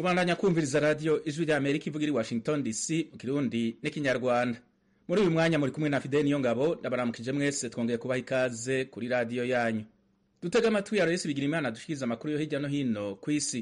kubandanya kumviriza radiyo ijwi rya amerika ivuga iri washington dc mu kirundi n'ikinyarwanda muri uyu mwanya muri kumwe na fideni niyo ngabo ndabaramukije mwese twongeye kubaha ikaze kuri radiyo yanyu dutega amatwi ya resi bigira imana dushikiriza amakuru yo hirya no hino ku isi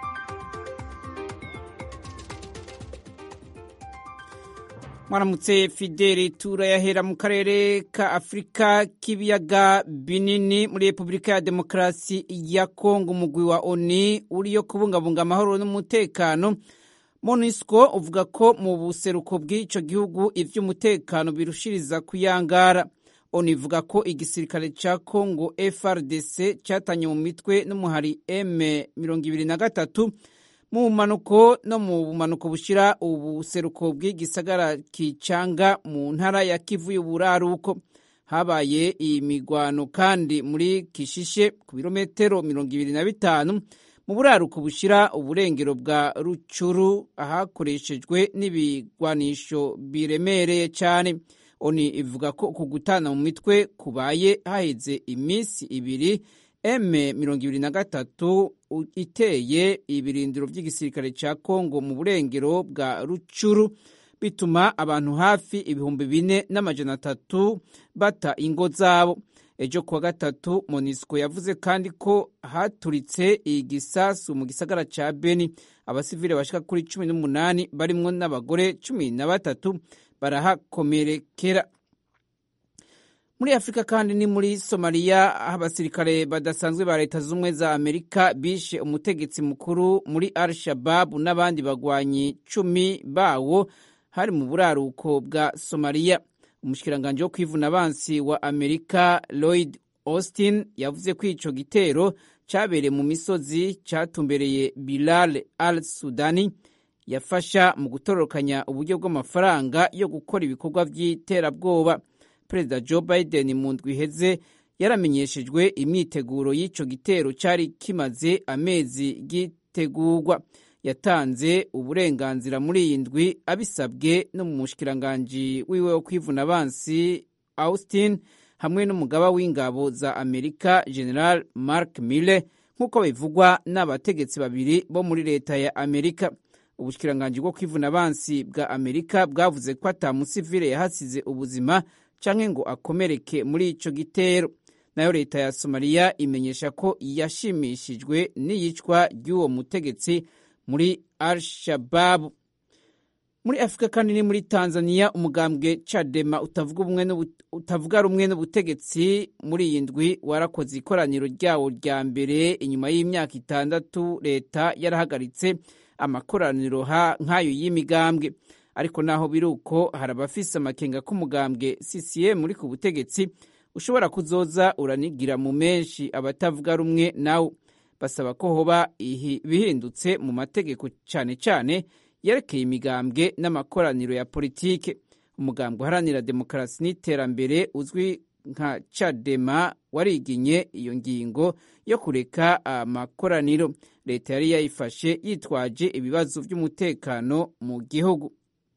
mwaramutse fideli turayahera mu karere ka afurika k'ibiyaga binini muri repubulika ya demokarasi ya kongo umugwi wa oni uriyo kubungabunga amahoro n'umutekano monisco uvuga ko mu buseruko bw'icyo gihugu iby'umutekano birushiriza kuyangara oni ivuga ko igisirikare cya kongo frdc cyatanye mu mitwe n'umuhari m mirongo ibiri na gatatu mu bumanuko no mu bumanuko bushyira ubuseruko bw'igisagara kicanga mu ntara ya kivu y'uburaruko habaye iyi migwano kandi muri kishishe ku birometero mirongo ibiri na bitanu mu buraruko bushyira uburengero bwa rucuru ahakoreshejwe n'ibigwanisho biremereye cyane oni ivuga ko ku gutana mu mitwe kubaye haheze iminsi ibiri m mirongo ibiri na gatatu iteye ibirindiro by'igisirikare cya kongo mu burengero bwa rucuru bituma abantu hafi ibihumbi bine n'amajana atatu bata ingo zabo ejo kuwa gatatu monisco yavuze kandi ko haturitse igisasu mu gisagara cya beni abasivile bashika kuri cumi n'umunani barimwo n'abagore cumi na batatu barahakomerekera muri afurika kandi ni muri somaliya aho abasirikare badasanzwe ba leta z'ubumwe za amerika bishe umutegetsi mukuru muri al shababu n'abandi bagwanyi cumi bawo hari mu buraruko bwa somaliya umushikiranganji wo kwivuna abansi wa amerika lloyd austin yavuze ko ico gitero cabereye mu misozi catumbereye bilal al sudani yafasha mu gutororokanya uburyo bw'amafaranga yo gukora ibikorwa vy'iterabwoba perezida joe biden mu ndwi iheze yaramenyeshejwe imyiteguro y'icyo gitero cyari kimaze amezi gitegurwa yatanze uburenganzira muri iyi ndwi abisabwe no mu mushikiranganji wiwe wo kwivuna abansi austin hamwe n'umugaba w'ingabo za amerika general mark mille nk'uko bivugwa n'abategetsi babiri bo muri leta ya amerika ubushikiranganji bwo kwivuna abansi bwa amerika bwavuze ko atamusivile yahasize ubuzima canke ngo akomereke muri ico gitero nayo leta ya somaliya imenyesha ko yashimishijwe n'iyicwa ry'uwo mutegetsi muri al shababu muri afurika kandi ni muri tanzania umugambwe cadema utavuga rumwe n'ubutegetsi muri iyi ndwi warakoze ikoraniro ryawo rya mbere inyuma y'imyaka itandatu leta yarahagaritse amakoraniro nk'ayo y'imigambwe ariko naho biri uko hari abafise amakenga k'umugambwe CCM uri ku butegetsi ushobora kuzoza uranigira mu menshi abatavuga rumwe nawe basaba ko hoba bihindutse mu mategeko cyane cyane yerekeye imigambwe n'amakoraniro ya politike umugambwe uharanira demokarasi n'iterambere uzwi nka cadema wariginye iyo ngingo yo kureka amakoraniro leta yari yayifashe yitwaje ibibazo by'umutekano mu gihugu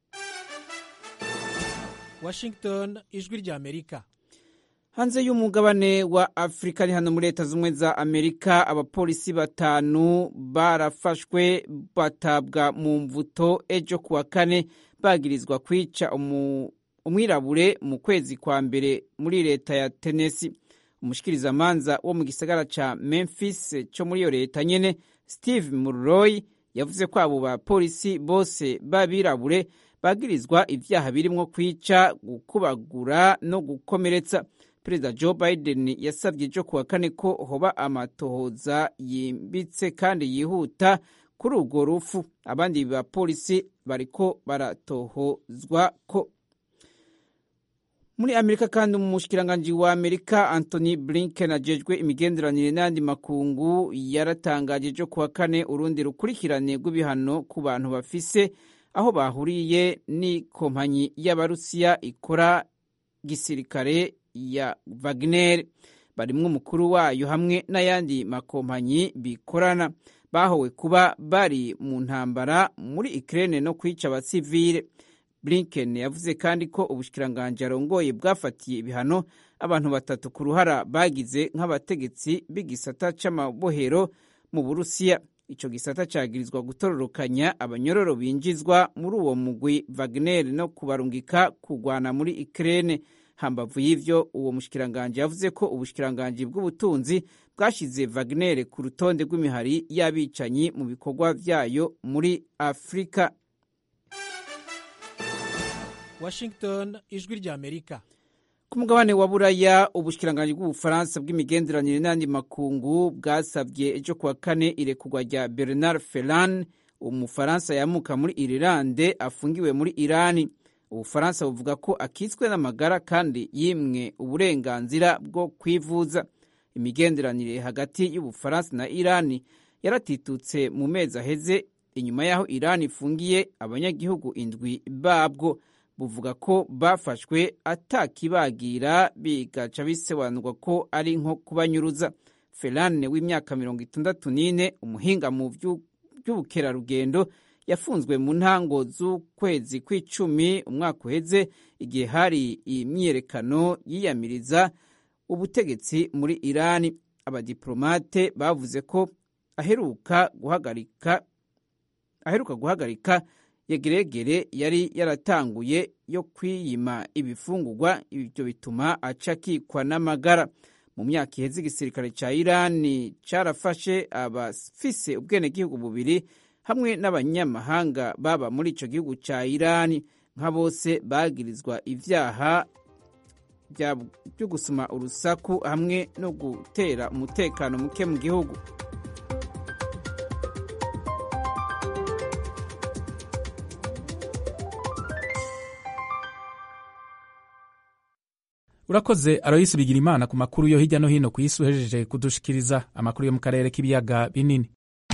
Washington ijwi rya Amerika hanze y'umugabane wa Afurika ni hano muri leta z'ubumwe za Amerika abapolisi batanu barafashwe batabwa mu mvuto ejo kuwa kane bagirizwa kwica umwirabure mu kwezi kwa mbere muri leta ya Tennessee umushikirizamanza wo mu gisagara ca Memphis cyo muri iyo leta nyene Steve Mulroy yavuze ko abo bapolisi bose b'abirabure bagirizwa ivyaha birimwo kwica gukubagura no gukomeretsa perezida joe biden yasabye ejo kuwa kane ko hoba amatohoza yimbitse kandi yihuta kuri urwo rufu abandi bapolisi bariko baratohozwa ko muri amerika kandi umushikiranganji wa amerika anthony blinken ajejwe imigenderanire n'ayandi makungu yaratangaje ejo kuwa kane urundi rukurikirane rw'ibihano ku bantu bafise aho bahuriye n'ikompanyi y'abarusiya ikora gisirikare ya Wagner barimwo umukuru wayo hamwe n'ayandi makompanyi bikorana bahowe kuba bari mu ntambara muri Ukraine no kwica abasivile Blinken yavuze kandi ko ubushikiranganji arongoye bwafatiye ibihano abantu batatu ku ruhara bagize nk'abategetsi b'igisata c'amabohero mu Burusiya ico gisata cagirizwa gutororokanya abanyororo binjizwa muri uwo mugwi Wagner no kubarungika kugwana muri Ukraine hambavu y'ivyo uwo mushikiranganje yavuze ko ubushikiranganje bw'ubutunzi bwashize Wagner ku rutonde rw'imihari y'abicanyi mu bikorwa vyayo muri Afrika Washington ijwi rya Amerika ku mugabane wa buraya ubushikiranganje bw'ubufaransa bw'imigenderanire n'andi makungu bwasabye ejo kuwa kane irekurwa rya Bernard Ferrand umufaransa yamuka muri Irilande afungiwe muri Irani ubufaransa buvuga ko akitswe n'amagara kandi yimwe uburenganzira bwo kwivuza imigenderanire hagati y'ubufaransa na Irani yaratitutse mu mezi aheze inyuma y'aho Irani ifungiye abanyagihugu indwi babwo buvuga ko bafashwe atakibagira bigaca bisobanurwa ko ari nko kubanyuruza Ferrand w'imyaka mirongo itandatu n'ine umuhinga mu by'ubukerarugendo yafunzwe mu ntango z'ukwezi kw'icumi umwaka uheze igihe hari imyiyerekano yiyamiriza ubutegetsi muri Irani abadiplomate bavuze ko aheruka guhagarika aheruka guhagarika yegeregere yari yaratanguye yo kwiyima ibifungurwa ibyo bituma aca akikwa n'amagara mu myaka iheze igisirikare cya irani carafashe abafise ubwenegihugu bubiri hamwe n'abanyamahanga baba muri ico gihugu ca irani nka bose bagirizwa ivyaha byo gusuma urusaku hamwe no gutera umutekano muke mu gihugu urakoze aroyisi bigira imana ku makuru yo hirya no hino ku isi uhejeje kudushikiriza amakuru yo mu karere k'ibiyaga binini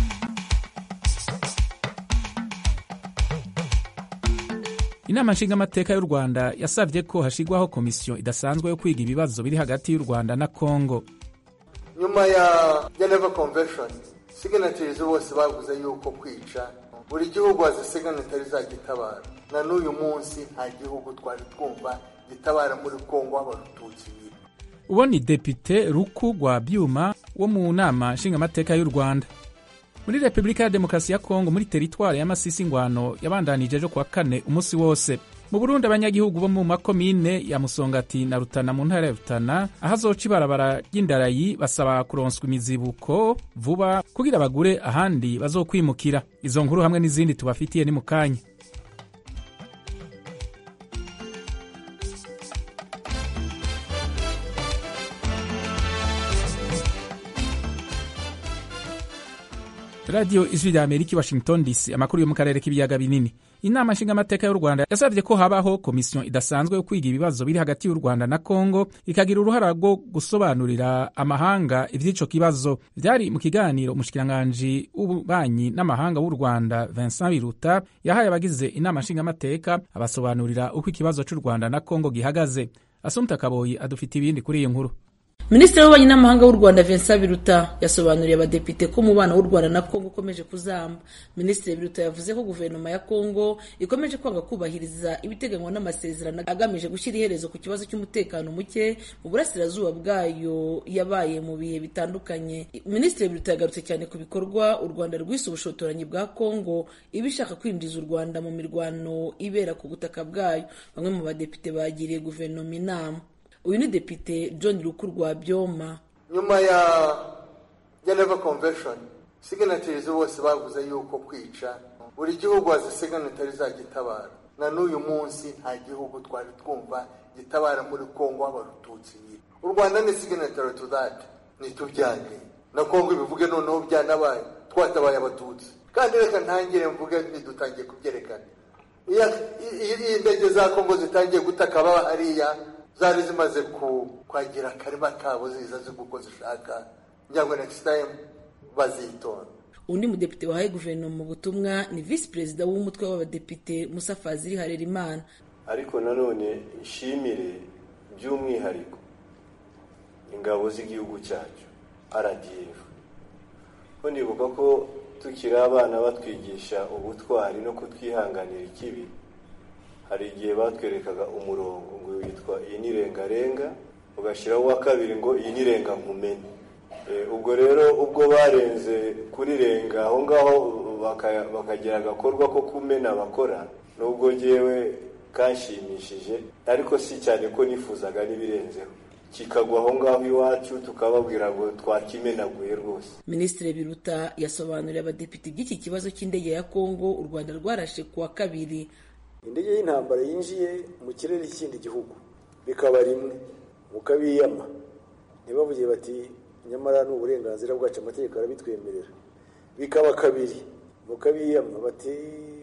inama nshingamateka y'u rwanda yasabye ko hashyirwaho komisiyo idasanzwe yo kwiga ibibazo biri hagati y'u rwanda na kongo nyuma ya geneva convention signatures bose bavuze yuko kwica buri gihugu azi signatari zagitabara na n'uyu munsi nta gihugu twari twumva gitabara muri kongo abarututsi biri uwo ni depite ruku rwa byuma wo mu nama nshingamateka y'u rwanda muri repubulika ya demokarasi ya kongo muri teritwari y'amasisi ngwano yabandanije ejo kuwa kane umunsi wose mu burundi abanyagihugu bo mu makomine ya musongati na rutana mu ntara ya rutana aho azoca ibarabara ry'indarayi basaba kuronswa imizibuko vuba kugira bagure ahandi bazokwimukira izo nkuru hamwe n'izindi tubafitiye ni mu kanya radiyo ijwi rya amerika i washington dc amakuru yo mu karere k'ibiyaga binini inama nshingamateka y'u rwanda yasabye ko habaho komisiyo idasanzwe yo kwiga ibibazo biri hagati y'u rwanda na kongo ikagira uruhara rwo gusobanurira amahanga iby'ico kibazo byari mu kiganiro umushikiranganji w'ububanyi n'amahanga w'u rwanda vincent biruta yahaye abagize inama nshingamateka abasobanurira uko ikibazo cy'u rwanda na kongo gihagaze asumta kaboyi adufite ibindi kuri iyi nkuru minisitiri w'ububanyi n'amahanga w'u rwanda vincent biruta yasobanuriye abadepite ko umubano w'u rwanda na kongo ukomeje kuzamba minisitiri biruta yavuze ko guverinoma ya kongo ikomeje kwanga kubahiriza ibiteganywa n'amasezerano agamije gushyira iherezo ku kibazo cy'umutekano muke mu burasirazuba bwayo yabaye mu bihe bitandukanye minisitiri biruta yagarutse cyane ku bikorwa u rwanda rwise ubushotoranyi bwa kongo iba ishaka kwinjiza u rwanda mu mirwano ibera ku butaka bwayo bamwe mu badepite bagiriye guverinoma inama uyu ni depite john ruku rwa byoma nyuma ya geneva convention signatures bose bavuze yuko kwica buri gihugu azi signatari zagitabara na n'uyu munsi nta gihugu twari twumva gitabara muri kongo abarututsi biri u rwanda ni signatary to that ntitubyange na kongo ibivuge noneho byanabaye twatabaye abatutsi kandi reka ntangire mvuge ntidutangiye kubyerekana iyo indege za kongo zitangiye gutaka baba hariya zari zimaze kwagira akarima kabo ziza zigwa uko zishaka kugira ngo next time bazitonda undi mudepite wahaye guverinoma ubutumwa ni visi perezida w'umutwe w'abadepite musa fazili harerimana ariko nanone nshimire by'umwihariko ingabo z'igihugu cyacu rdf ko nibuka ko tukiri abana batwigisha ubutwari no kutwihanganira ikibi hari igihe batwerekaga umurongo ngo witwa iyi ni rengarenga ugashyiraho uwa kabiri ngo iyi ni renga nkumene ubwo rero ubwo barenze kurirenga aho ngaho bakagira agakorwa ko kumena bakora nubwo ngewe kanshimishije ariko si cyane ko nifuzaga n'ibirenzeho kikagwa aho ngaho iwacu tukababwira ngo twakimenaguye rwose minisitiri biruta yasobanuriye abadepite by'iki kibazo cy'indege ya kongo u rwanda rwarashe ku wa kabiri indege y'intambara yinjiye mu kirere cy'ikindi gihugu bikaba rimwe mukabiyama ntibavuge bati nyamara ni uburenganzira bwacu amategeko arabitwemerera bikaba kabiri mukabiyama bati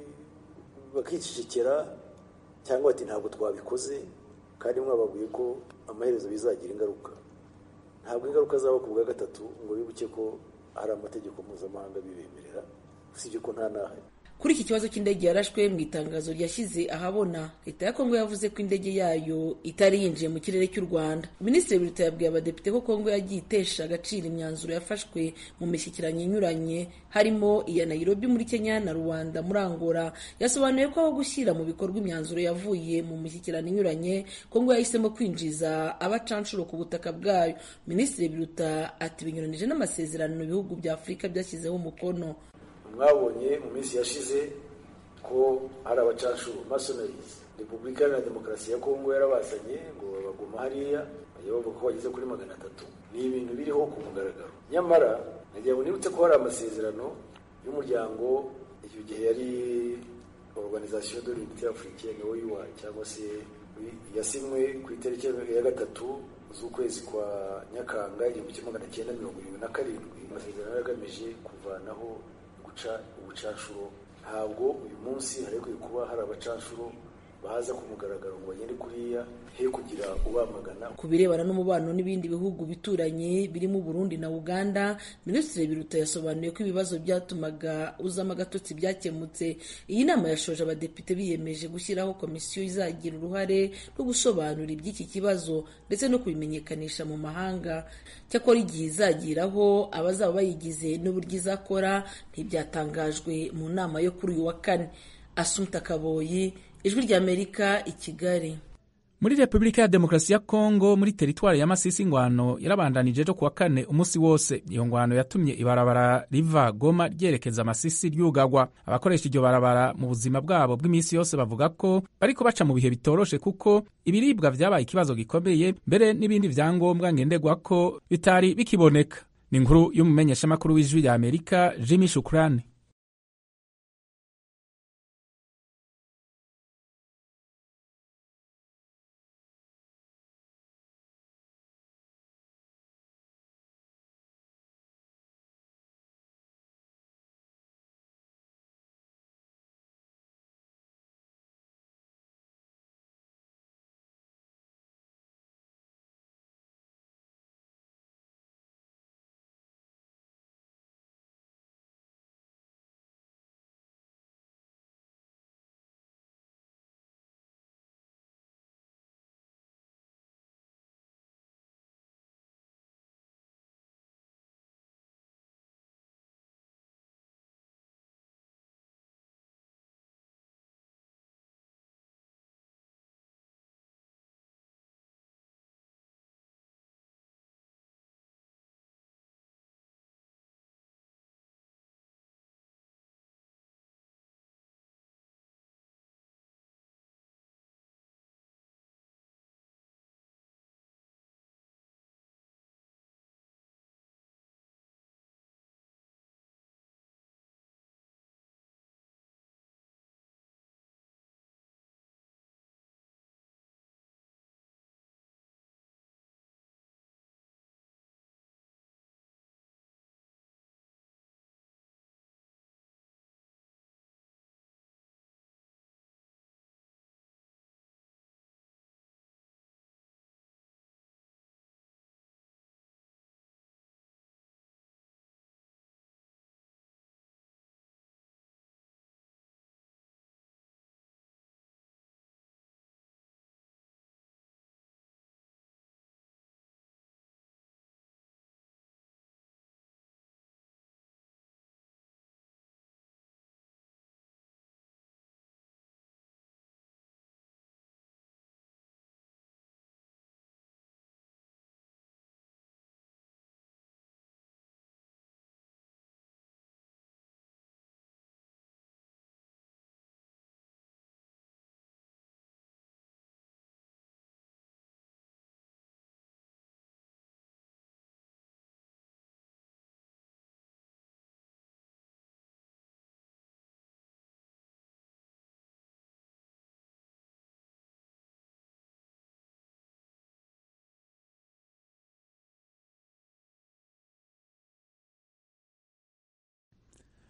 bakicecekera cyangwa bati ntabwo twabikoze kandi mwababwiye ko amaherezo bizagira ingaruka ntabwo ingaruka zaba ku bwa gatatu ngo bibuke ko hari amategeko mpuzamahanga bibemerera usibye ko nta n'ahari kuri iki kibazo cy'indege yarashwe mu itangazo ryashyize ahabona leta ya kongo yavuze ko indege yayo itari yinjiye mu kirere cy'u rwanda minisitiri biruta yabwiye abadepite ko kongo yagiye itesha agaciro imyanzuro yafashwe mu mishyikirano inyuranye harimo iya nairobi muri kenya na rwanda muri angola yasobanuye ko aho gushyira mu bikorwa imyanzuro yavuye mu mishyikirano inyuranye kongo yahisemo kwinjiza abacanshuro ku butaka bwayo minisitiri biruta ati binyuranije n'amasezerano ibihugu bya afurika byashyizeho umukono mwabonye mu minsi yashize ko hari abacanshuro masonarizi repubulika iharanira demokarasi ya kongo yarabazanye ngo baguma hariya bajya bavuga ko bageze kuri magana atatu ni ibintu biriho ku mugaragaro nyamara nagira ngo nibutse ko hari amasezerano y'umuryango icyo gihe yari organization de l'unité africaine oua cyangwa se yasinywe ku itariki ya gatatu z'ukwezi kwa nyakanga igihumbi kimwe magana cyenda mirongo irindwi na karindwi amasezerano yari agamije kuvanaho guca ubucanshuro ntabwo uyu munsi hari kuba hari abacanshuro baza ku mugaragaro ngo bagende kuriya he kugira ubamagana ku birebana n'umubano n'ibindi bihugu bituranye birimo Burundi na Uganda Minisitiri Biruta yasobanuye ko ibibazo byatumaga uzamo agatotsi byakemutse iyi nama yashoje abadepite biyemeje gushyiraho komisiyo izagira uruhare rwo gusobanura iby'iki kibazo ndetse no kubimenyekanisha mu mahanga cyakora igihe izagiraho abazaba bayigize n'uburyo izakora ntibyatangajwe mu nama yo kuri uyu wa kane Asumta Kaboyi ijwi ry'Amerika i Kigali muri repubulika ya demokarasi ya kongo muri teritwari ya masisi ingwano yarabandanije ejo kuwa kane umunsi wose iyo ngwano yatumye ibarabara riva goma ryerekeza masisi ryugagwa abakoresha iryo barabara mu buzima bwabo bw'iminsi yose bavuga ko bariko baca mu bihe bitoroshe kuko ibiribwa vyabaye ikibazo gikomeye mbere n'ibindi vyangombwa ngenderwa ko bitari bikiboneka ni inkuru y'umumenyeshamakuru w'ijwi rya amerika jimmy shukrani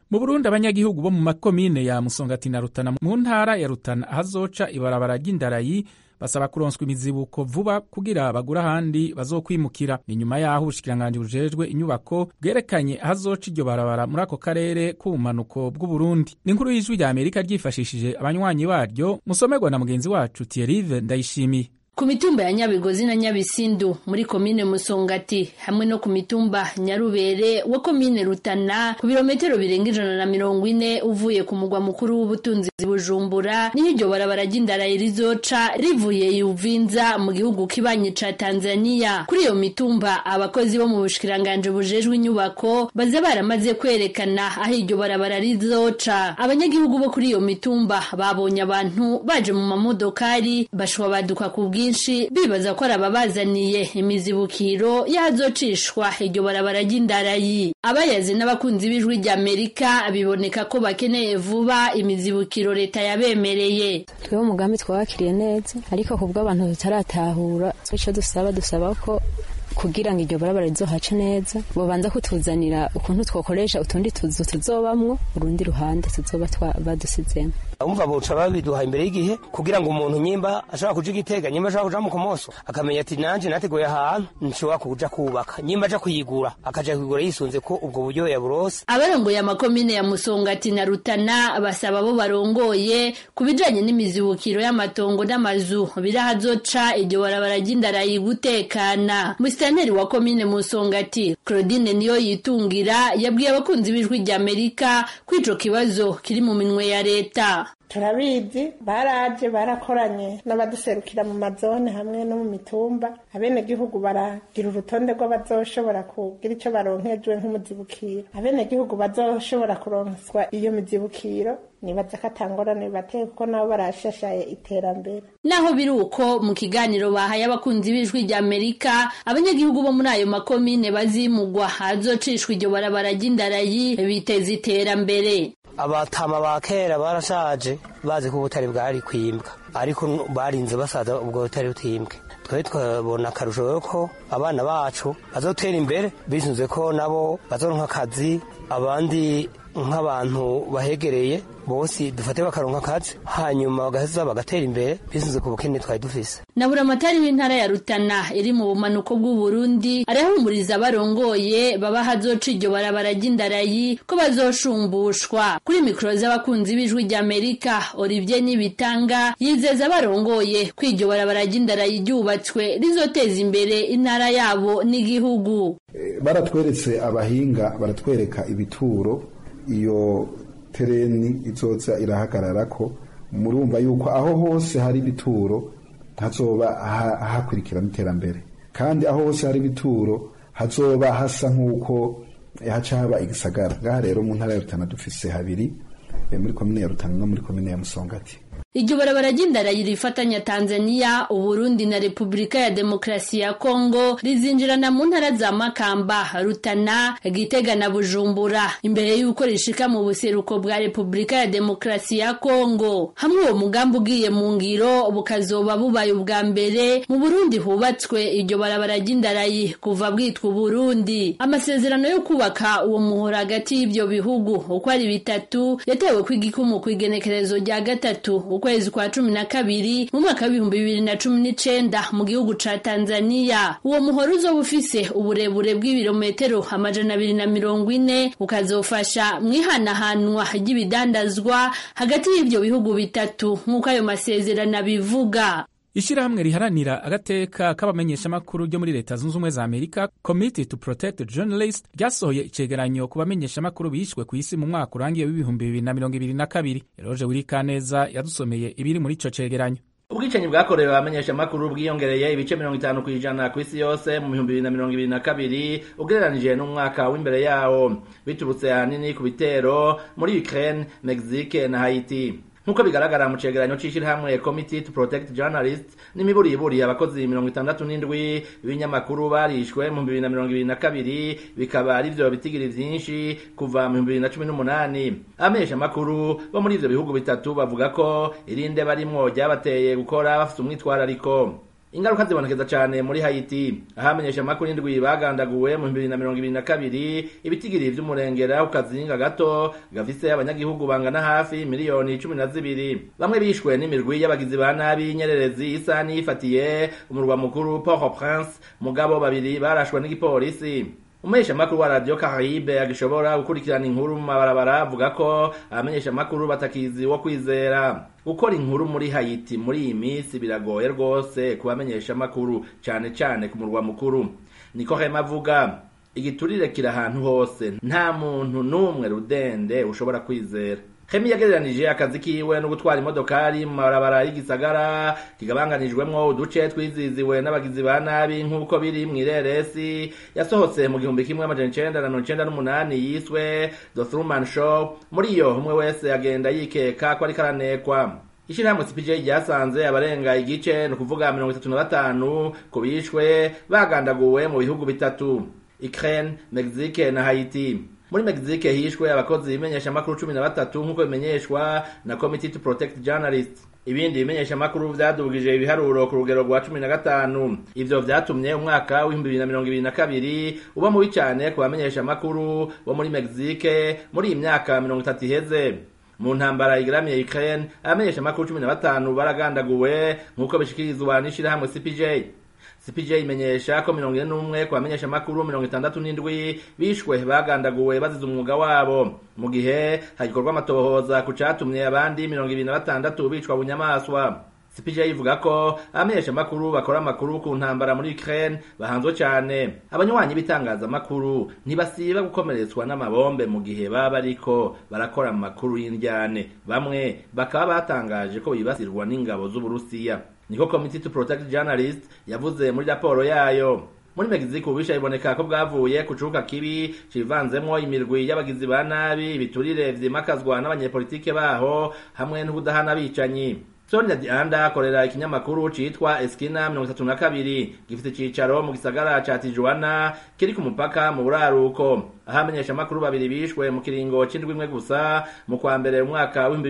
mu burundi abanyagihugu bo mu makomine ya musongati na rutana mu ntara ya rutana ahazoca ibarabara ry'indarayi basaba kuronswa imizibuko vuba kugira bagura ahandi bazokwimukira ni nyuma y'aho ubushikiranganji bujejwe inyubako bwerekanye ahazoca iryo barabara muri ako karere k'ubumanuko bw'uburundi ni inkuru y'ijwi rya amerika ryifashishije abanywanyi baryo musomerwa na mugenzi wacu thierrive ndayishimiye ku mitumba ya nyabigozi na nyabisindu muri komine musongati hamwe no ku mitumba nyarubere wa komine rutana ku birometero birenga ijana na mirongo ine uvuye ku mugwa mukuru w'ubutunzi bujumbura niho iryo barabara ry'indarayi rizoca rivuye yuvinza mu gihugu kibanyi ca tanzania kuri iyo mitumba abakozi bo mu bushikiranganje bujejwe inyubako baza baramaze kwerekana aho iryo barabara rizoca abanyagihugu bo kuri iyo mitumba babonye abantu baje mu mamodokari bashwabaduka ku bwinshi bibaza ko ari ababazaniye imizibukiro y'ahazocishwa iryo barabara ry'indarayi abayazi n'abakunzi b'ijwi ry'amerika biboneka ko bakeneye vuba imizibukiro leta yabemereye twebwe umugambi twawakiriye neza ariko kubwo abantu tutaratahura icyo dusaba dusaba ko kugira ngo iryo barabara rizohace neza bobanza kutuzanira ukuntu twokoresha utundi tuzu tuzobamwo urundi ruhande tuzoba badusizemo umva boca babiduha imbere y'igihe kugira ngo umuntu nyimba ashobora kuja igitega nyimba ashobora kuja mu komoso akamenya ati nanje nateguye ahantu nshobora kuja kubaka nyimba aja kuyigura akaja kuyigura yisunze ko ubwo buryo yaburose abarongoye amakomine ya musongati na rutana basaba abo barongoye ku bijanye n'imizibukiro y'amatongo n'amazu birahazoca iryo barabara ry'indarayi gutekana musitanteri wa komine musongati claudine niyo yitungira yabwiye abakunzi b'ijwi ry'amerika ko ico kibazo kiri mu minwe ya leta turabizi baraje barakoranye n'abaduserukira mu mazone hamwe no mu mitumba abenegihugu baragira urutonde rw'abazoshobora kugira icyo baronkejwe nk'umuzibukiro abenegihugu bazoshobora kuronswa iyo mizibukiro nibaza ko atangorane bibateye kuko nabo barashashaye iterambere naho biri uko mu kiganiro bahaye abakunzi b'ijwi rya amerika abanyagihugu bo muri ayo makomine bazimugwa hazocishwa iryo barabara ry'indarayi biteza iterambere abatama ba kera barashaje bazi ko ubutare bwari kwimbwa ariko barinze basaza ubwo butare butimbwe twari twabona akarusho ko abana bacu bazotera imbere bisunze ko nabo bazoronka akazi abandi nk'abantu bahegereye bose dufate bakaronka akazi hanyuma bagaheza bagatera imbere bisunze ku bukene twari dufise na buramatari w'intara ya rutana iri mu bumanuko bw'uburundi arahumuriza abarongoye baba hazoca iryo barabara ry'indarayi ko bazoshumbushwa kuri mikoro z'abakunzi b'ijwi ry'amerika olivier nibitanga yizeza abarongoye ko iryo barabara ry'indarayi ryubatswe rizoteza imbere intara yabo n'igihugu baratweretse abahinga baratwereka ibituro iyo tereni izoza irahagarara ko murumva yuko aho hose hari ibituro hazoba hakurikirana iterambere kandi aho hose hari ibituro hazoba hasa nk'uko haca haba igisagara ngaha rero mu ntara ya rutana dufise habiri muri komine ya rutana no muri komine ya musongati iryo barabara ry'indarayi rifatanya tanzania uburundi na repubulika ya demokarasi ya kongo rizinjirana mu ntara za makamba rutana gitega na bujumbura imbere y'uko rishika mu buseruko bwa repubulika ya demokarasi ya kongo hamwe uwo mugambi ugiye mu ngiro bukazoba bubaye ubwa mbere mu burundi hubatswe iryo barabara ry'indarayi kuva bwitwa uburundi amasezerano yo kubaka uwo muhora hagati y'ibyo bihugu uko ari bitatu yatewe kw'igikumu kw'igenekerezo rya gatatu ukwezi kwa cumi na kabiri mu mwaka w'ibihumbi bibiri na cumi n'icenda mu gihugu ca tanzania uwo muhoro uzoba ufise uburebure bw'ibirometero amajana abiri na mirongo ine ukazofasha mu ihanahanwa ry'ibidandazwa hagati y'ivyo bihugu bitatu nk'uko ayo masezerano abivuga ishyirahamwe riharanira agateka k'abamenyeshamakuru ryo muri leta zunze ubumwe za amerika committee to protect journalist ryasohoye icegeranyo ku bamenyeshamakuru bishwe ku isi mu mwaka urangiye w'ibihumbi bibiri na mirongo ibiri na kabiri eroje wirikaneza yadusomeye ibiri muri ico cegeranyo ubwicanyi bwakorewe abamenyeshamakuru bwiyongereye ibice mirongo itanu ku ijana ku isi yose mu bihumbi bibiri na mirongo ibiri na kabiri ugereranije n'umwaka w'imbere yawo biturutse ahanini ku bitero muri ukraine mexique na haiti nk'uko bigaragara mu cegeranyo c'ishirahamwe committee to protect journalists n'imiburiburi abakozi mirongo itandatu n'indwi b'ibinyamakuru barishwe mu bibiri na mirongo ibiri na kabiri bikaba ari vyo bitigiri vyinshi kuva mu bibiri na cumi n'umunani abamenyesha makuru bo muri ivyo bihugu bitatu bavuga ko irinde barimwo ryabateye gukora bafite umwitwarariko ingaruka zibonekeza cyane muri Haiti ahamenyesha amakuru indwi bagandaguwe mu 2022 ibitigiri vy'umurengera ku kazinga gato gafise abanyagihugu bangana hafi miliyoni 12 bamwe bishwe n'imirwi y'abagizi ba nabi nyererezi isa nifatiye umurwa mukuru Port-au-Prince mugabo babiri barashwe n'igipolisi umumenyesha makuru wa radio Caraïbe agishobora gukurikirana inkuru mu mabarabara avuga ko abamenyesha makuru batakizi wo kwizera gukora inkuru muri Haiti muri iyi minsi biragoye rwose kubamenyesha makuru cane cane ku murwa mukuru niko Hema avuga igiturire kiri ahantu hose nta muntu n'umwe rudende ushobora kwizera Hemi yagereranije akazi kiwe no gutwara imodokari mu mabarabara y'igisagara kigabanganijwemwo uduce twiziziwe n'abagizi ba nabi nk'uko biri mw'ireresi yasohotse mu gihumbi kimwe amajana icenda na mirongo icenda n'umunani yiswe The Truman Show muri iyo umwe wese agenda yikeka ko ariko aranekwa ishirahamwe CPJ ryasanze abarenga igice ni ukuvuga mirongo itatu na batanu ku bishwe bagandaguwe mu bihugu bitatu Ukraine, Mexique na Haiti muri Mexique hishwe abakozi bimenyesha makuru 13 nkuko bimenyeshwa na Committee to Protect Journalists ibindi bimenyesha makuru vyadugije ibiharuro ku rugero rwa 15 ivyo vyatumye umwaka w'ibihumbi 2022 uba mubi cyane ku bamenyesha makuru bo muri Mexique muri iyi myaka 30 iheze mu ntambara igaramiye Ukraine abamenyesha makuru 15 baragandaguwe nkuko bishikirizwa n'ishirahamwe CPJ CPJ imenyesha ko mirongo ine n'umwe ku bamenyesha makuru mirongo itandatu n'indwi bishwe bagandaguwe bazize umwuga wabo mu gihe hagikorwa amatohoza ku catumye abandi mirongo ibiri na batandatu bicwa bunyamaswa CPJ ivuga ko abamenyesha makuru bakora amakuru ku ntambara muri Ukraine bahanzwe cyane abanywanyi b'itangazamakuru ntibasiba gukomeretswa n'amabombe mu gihe baba bariko barakora amakuru y'indyane bamwe bakaba batangaje ko bibasirwa n'ingabo z'Uburusiya niko Committee to Protect Journalists yavuze muri raporo yayo muri Mexico ubisha iboneka ko bwavuye ku cuka kibi civanzemwo imirwi y'abagizi ba nabi ibiturire vyimakazwa n'abanyepolitike baho hamwe n'ubudahana bicanyi Sonia Dianda akorera ikinyamakuru citwa Eskina 32 gifite icicaro mu gisagara ca Tijuana kiri ku mupaka mu buraruko aho amenyesha makuru babiri bishwe mu kiringo c'indwi imwe gusa mu kwa mbere umwaka wa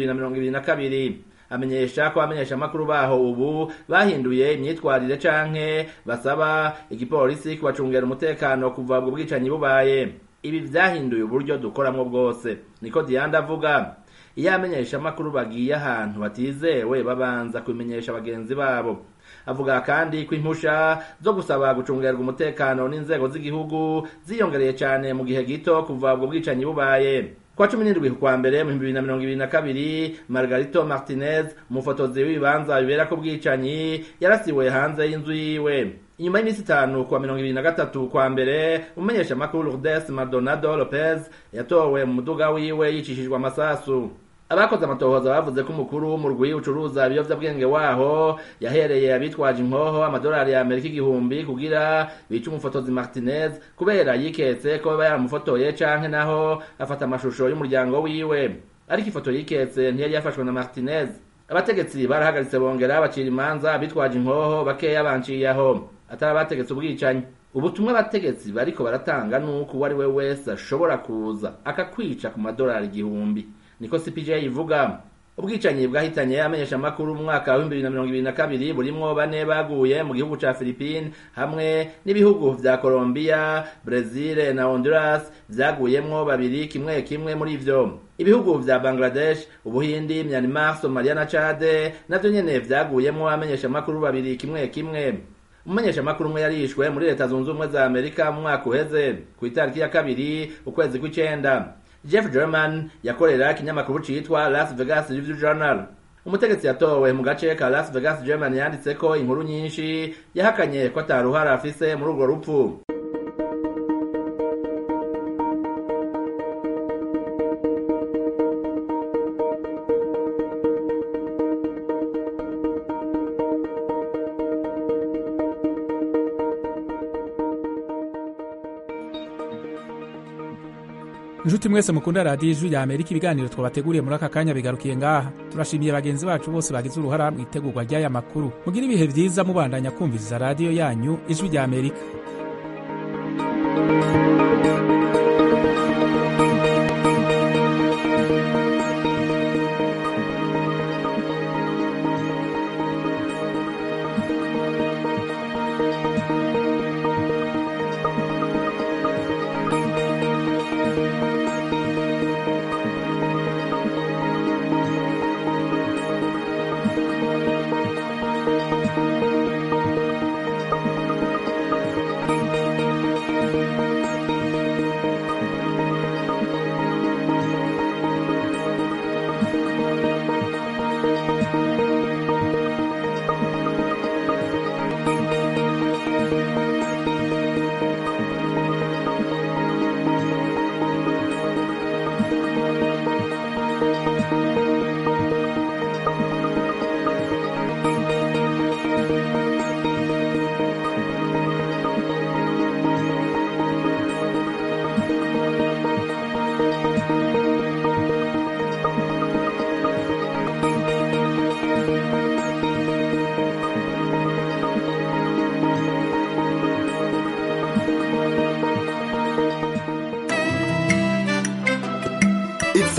2022 amenyesha ko abamenyesha makuru baho ubu bahinduye imyitwarire canke basaba igipolisi kubacungera umutekano kuva ubwo bwicanyi bubaye ibi vyahinduye uburyo dukoramwo bwose niko Dianda avuga iyo amenyesha makuru bagiye ahantu batizewe babanza kubimenyesha bagenzi babo avuga kandi ko impusha zo gusaba gucungerwa umutekano n'inzego z'igihugu ziyongereye cyane mu gihe gito kuva ubwo bwicanyi bubaye kwa cumi n'indwi kwa mbere mu bibiri na mirongo ibiri na kabiri margarito martinez umufotozi w'ibibanza bibera ko bwicanyi yarasiwe hanze y'inzu yiwe inyuma y'iminsi itanu kuwa mirongo ibiri na gatatu kwa mbere umumenyesha makuru lourdes maldonado lopez yatowe mu muduga wiwe yicishijwe amasasu abakoze amatohoza bavuze ko umukuru w'umurwi ucuruza ibiyovyabwenge waho yahereye abitwaje inkoho amadolari ya amerika igihumbi kugira bice umufotozi martinez kubera yiketse ko baba yaramufotoye canke naho afata amashusho y'umuryango wiwe ariko ifoto yiketse ntiyari yafashwe na martinez abategetsi barahagaritse bongera bacira imanza abitwaje inkoho bakeya banciye aho atari abategetse ubwicanyi ubutumwa abategetsi bariko baratanga nuko uwo ari we wese ashobora kuza akakwica ku madolari igihumbi niko CPJ ivuga ubwicanyi bwahitanye amenyesha makuru mu mwaka wa 2022 burimwo bane baguye mu gihugu ca Philippines hamwe n'ibihugu vya Colombia, Brazil na Honduras vyaguyemwo babiri kimwe kimwe muri ivyo ibihugu vya Bangladesh, Ubuhindi, Myanmar, Somalia na Chad navyo nyene vyaguyemwo amenyesha makuru babiri kimwe kimwe umumenyesha makuru umwe yarishwe muri leta zunze ubumwe za Amerika mu mwaka uheze ku itariki ya kabiri ukwezi kw'icenda Jeff German yakorera ikinyamakuru citwa Las Vegas Review Journal umutegetsi yatowe mu gace ka Las Vegas German yanditse ko inkuru nyinshi yahakanye ko ataruhara afise muri urwo rupfu inshuti mwese mukunda radiyo ijwi rya amerika ibiganiro twabateguriye muri aka kanya bigarukiye ngaha turashimiye bagenzi bacu bose bagize uruhara mu itegurwa ry'aya makuru mugire ibihe byiza mubandanya kumviriza radiyo yanyu ijwi rya amerika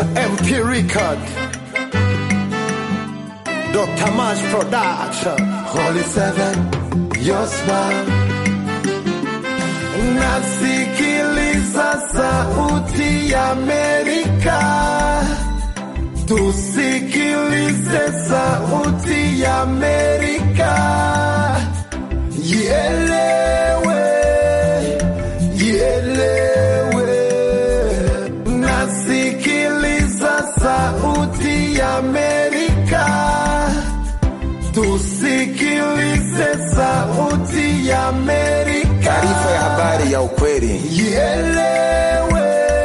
an MP record. Dr. Mash Production. Holy Seven, your smile. Nasikiliza sauti ya Amerika. Tusikilize sauti ya Amerika. Ielewe, ielewe. Nasikiliza sauti ya Amerika. Tusikilize sauti ya Amerika. Taarifa ya habari ya ukweli. Ielewe,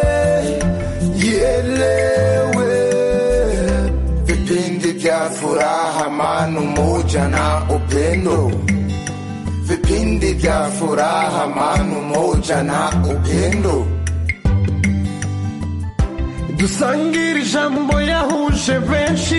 ielewe. Vipindi vya furaha, amani, umoja na upendo. Vipindi vya furaha, amani, umoja na upendo. dusangire ijambo yahuje benshi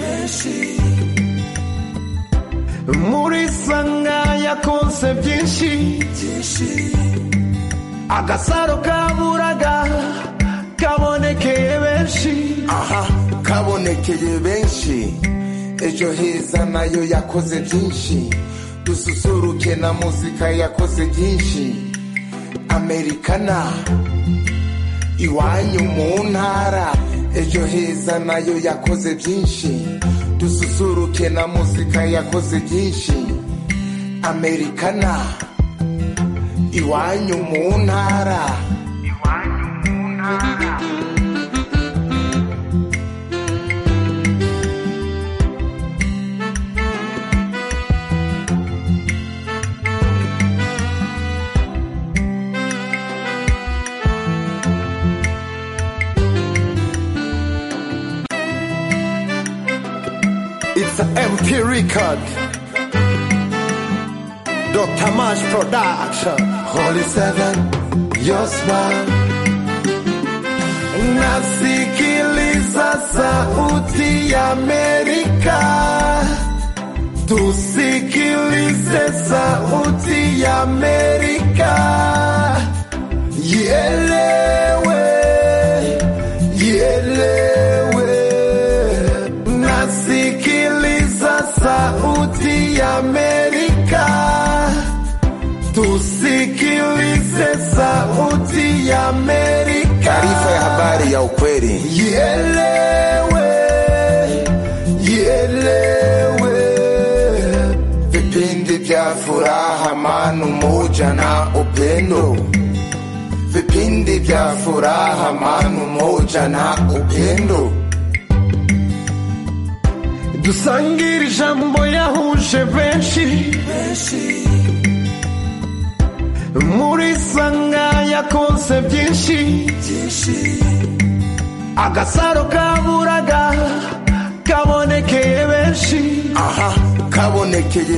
muri sanga yakonse byinshi agasaro kaburaga kabonekeye benshi aha kabonekeye benshi ejo heza nayo yakoze byinshi dususuruke na muzika yakoze byinshi amerikana iwanyu mu ntara ejo heza nayo yakoze byinshi dususuruke na muzika yakoze byinshi amerikana iwanyu mu ntara It's an MP record. Dr. Mash Production. Holy Seven, your smile. Nasikiliza sauti ya Amerika. Tusikilize sauti ya Amerika. Ielewe, ielewe. Nasikiliza sauti ya Amerika. Tusikilize sauti ya Amerika. Taarifa ya habari ya ukweli. Ielewe, ielewe. Vipindi vya furaha, amani, umoja na upendo. Vipindi vya furaha, amani, umoja na upendo. dusangire ijambo yahuje benshi muri sanga yakonse byinshi agasaro kaburaga kabonekeye benshi aha kabonekeye